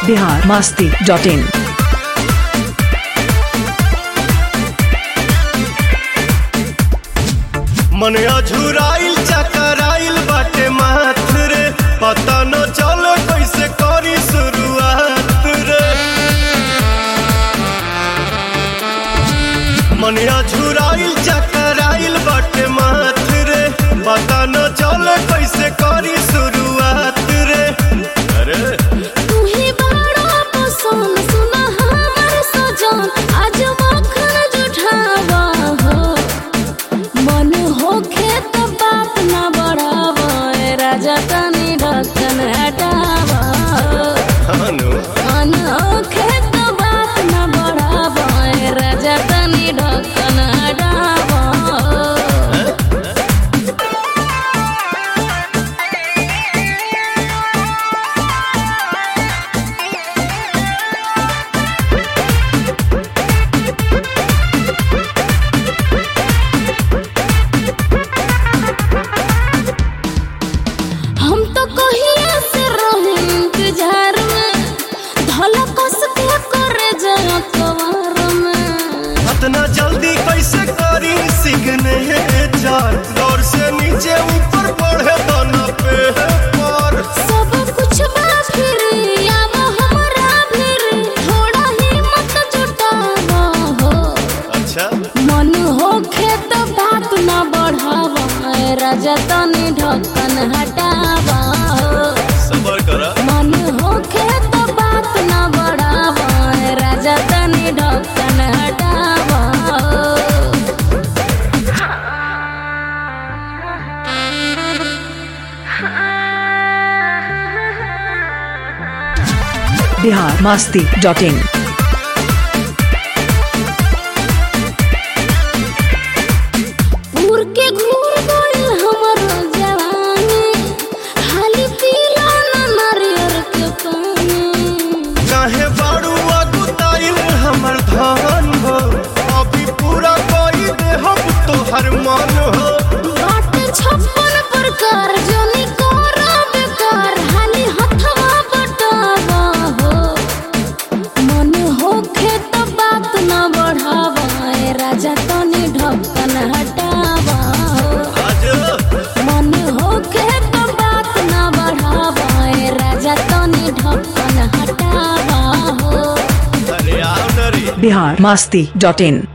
Bihar Masti dot in मन अझुराइल चकराइल बाटे माथ रे पता न चल कैसे करी शुरुआत रे मन अझुराइल चकराइल बाटे माथ रे पता न चल कैसे करी शुरुआत रे अरे तू ही बड़ा पसंद सुना हमर सजन आज मखन जुठावा हो मन होखे त बात न बढ़ावा ए राजा तनी ढक्कन हटावा हनु मन होखे त बात न बढ़ावा ए राजा तनी ढक्कन हटावा हम तो कहिए से रहे इंतजार में धला कस के करे जया कवार में इतना जल्दी कैसे करी सीखने चार दौर से नीचे ऊपर बढ़े दोनों पे पर सब कुछ बा फिर आव हमरा फिर थोड़ा हिम्मत जुटावा हो अच्छा मन होखे तो बात न बढ़ावा ए राजा तनी ढक्कन हटावा हो सबर करा मन होखे तो बात न बढ़ावा ए राजा तनी ढक्कन हटावा हो बिहार मास्ती डॉट इन उड़ के घूर गइल हमर जवानी हाली पीला न नारियर के पानी काहे बारू अगुताइल हमर धन हो अभी पूरा कोई दे हम तोहर मन हो बाट छप्पन प्रकार जनी कर बेकार हाली हथवा बटावा हो मन होखे त बात न बढ़ावा ए राजा तनी ढक्कन हटावा हो आज मन होखे त बात न बढ़ावा ए राजा तनी ढक्कन हटावा हो अरे आओ नरी बिहार मास्ती डॉट इन